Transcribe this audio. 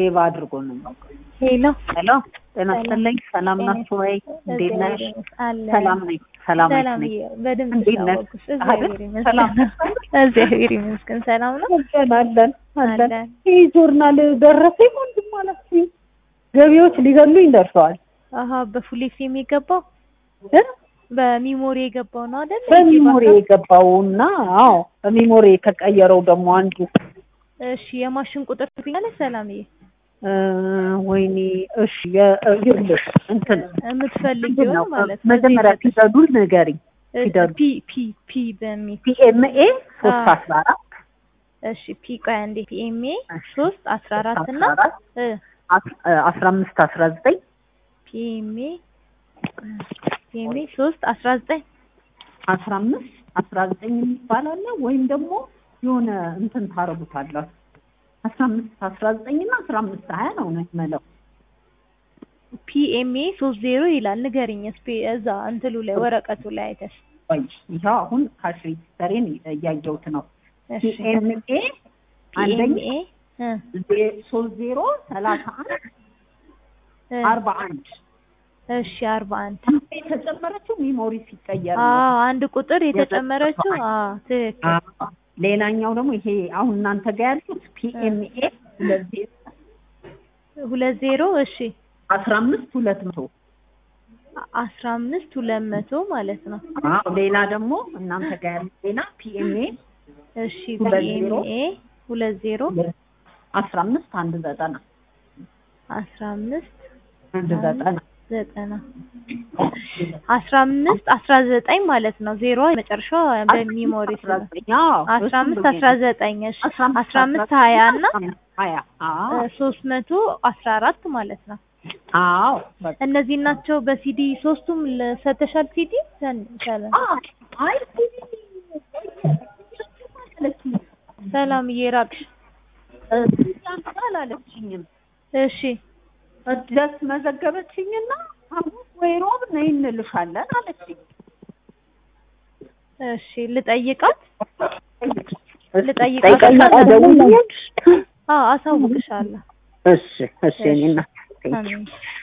ሴቭ አድርጎ ነው የሚያውቀው። ሄሎ ሄሎ ጤና ይስጥልኝ። ሰላም ናችሁ ወይ? እንዴት ነሽ? አለ ሰላም ነኝ። ሰላም ነኝ። ሰላም በደንብ እንዴት ነሽ? ታወቅሽ። እግዚአብሔር አይደል? ሰላም ይመስገን። እግዚአብሔር ይመስገን ሰላም ነው። አለን አለን አለን። አለን። ይህ ጆርናል ደረሰኝ ወንድም አላችሁኝ። ገቢዎች ሊገሉኝ ደርሰዋል። አሀ በፉሌክስ የሚገባው እ? በሚሞሪ የገባው ነው አይደል? በሚሞሪ የገባውና አዎ በሚሞሪ የተቀየረው ደግሞ አንዱ እሺ የማሽን ቁጥር ትኛለሽ ሰላምዬ? እ፣ ወይኔ እሺ የ- እ፣ ይኸውልሽ እንትን የምትፈልጊው ምንድን ነው ማለት ነው። መጀመሪያ እዚህ ፊደሉን ንገሪኝ። እሺ፣ ፊደሉ ፒ ፒ ፒ በሚል ፒኤምኤ ሶስት አዎ። አስራ አራት እሺ ፒ ቆይ አንዴ ፒኤምኤ ሶስት አስራ አራት እና አስራ አራት እ አስ- እ፣ አስራ አምስት አስራ ዘጠኝ ፒኤምኤ ፒኤምኤ ሶስት አስራ ዘጠኝ አስራ አምስት አስራ ዘጠኝ የሚባል አለ ወይም ደግሞ የሆነ እንትን ታረጉታላችሁ አስራ አምስት አስራ ዘጠኝ እና አስራ አምስት ሀያ ነው ነው የምለው ፒኤምኤ ሶስት ዜሮ ይላል። ንገሪኝ እስኪ እዛ እንትሉ ላይ ወረቀቱ ላይ አይተሽ። ቆይ ይኸው አሁን ካሽ ሬጂስተሬን እያየሁት ነው እሺ ፒኤምኤ አንደኛ ፒኤምኤ እ ዜ- ሶስት ዜሮ ሰላሳ አንድ እ አርባ አንድ እሺ አርባ አንድ የተጨመረችው ሚሞሪ ሲቀየር ነው አዎ አንድ ቁጥር የተጨመረችው አዎ ትክክል አዎ። ሌላኛው ደግሞ ይሄ አሁን እናንተ ጋር ያሉት ፒኤምኤ ሁለት ዜሮ ሁለት ዜሮ እሺ አስራ አምስት ሁለት መቶ አስራ አምስት ሁለት መቶ ማለት ነው። አዎ ሌላ ደግሞ እናንተ ጋር ያሉት ሌላ ፒኤምኤ እሺ ሁለት ዜሮ ፒኤምኤ ሁለት ዜሮ አስራ አምስት አንድ ዘጠና አስራ አምስት አንድ ዘጠና ዘጠና አስራ አምስት አስራ ዘጠኝ ማለት ነው። ዜሮ መጨረሻው በሚሞሪ አስራ ዘጠኝ አዎ፣ አስራ እሱም አምስት ነው አስራ ዘጠኝ እሺ አስራ አምስት አስራ አምስት ሀያ እና ሀያ አዎ ሶስት መቶ አስራ አራት ማለት ነው። አዎ በቃ እነዚህ ናቸው በሲዲ ሶስቱም ሰተሻል ሲዲ አዎ አይ ሰላም እየራቅሽ አላለችኝም እሺ ደስ መዘገበችኝና ሐሙስ ወይ ሮብ ነይ እንልሻለን አለችኝ። እሺ ልጠይቃት ልጠይቃት ጠይቃት ደውዬ አዎ አሳውቅሻለሁ እሺ እሺ እኔ እናት አሜን